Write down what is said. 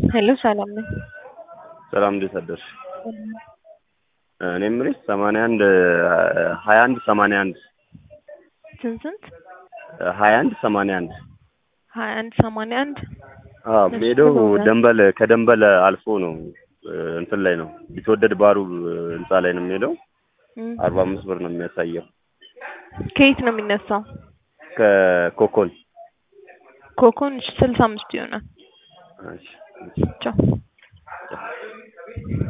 ሄሎ ሰላም ነኝ። ሰላም እንዴት አደርሽ? እኔ የምልሽ ሰማንያ አንድ ሀያ አንድ ሰማንያ አንድ ስንት ስንት? ሀያ አንድ ሰማንያ አንድ ሀያ አንድ ሰማንያ አንድ አዎ እሺ፣ ሜዳው ሰማንያ አንድ። ደንበል ከደንበል አልፎ ነው እንትን ላይ ነው ቢትወደድ ባሩ ህንፃ ላይ ነው የሚሄደው። እም። አርባ አምስት ብር ነው የሚያሳየው ከየት ነው የሚነሳው? ከኮኮን ኮኮን ስልሳ አምስት ይሆናል። እሺ፣ እሺ። ቻው